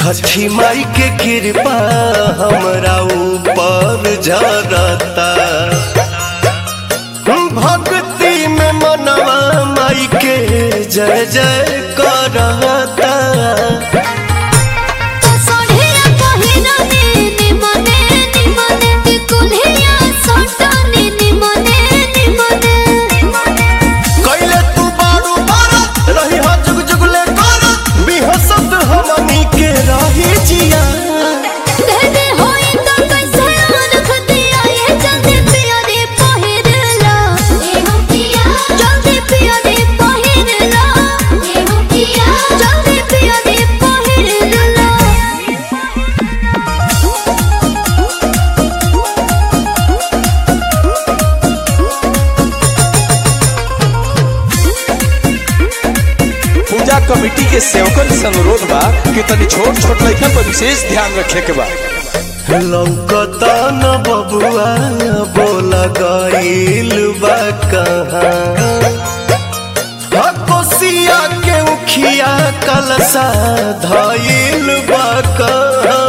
छठी माई के कृपा हमरा ऊपर झरता भक्ति में मनवा माई के जय जय करता सोढ़िया पहिरने निमने निमने कुल्हिया सोटने निमने निमने कैले तू बारू बारत रही हा जुग जुगले करत बिहसत हमनी के रही जिया देदे होई तो कैसे रख दिया ये जल्दी पिया रे पहिरला ए हो पिया जल्दी पिया रे पहिरला ए हो पिया जल्दी पिया रे पहिरला पूजा कमेटी के सेवकन से अनुरोध बा कि तनी छोट छोट लड़कन पर विशेष ध्यान रखे के बा लौकता न बबुआ बोला गईल बा कहाँ हा कोसिया के उखिया कलसा धईल बा कहाँ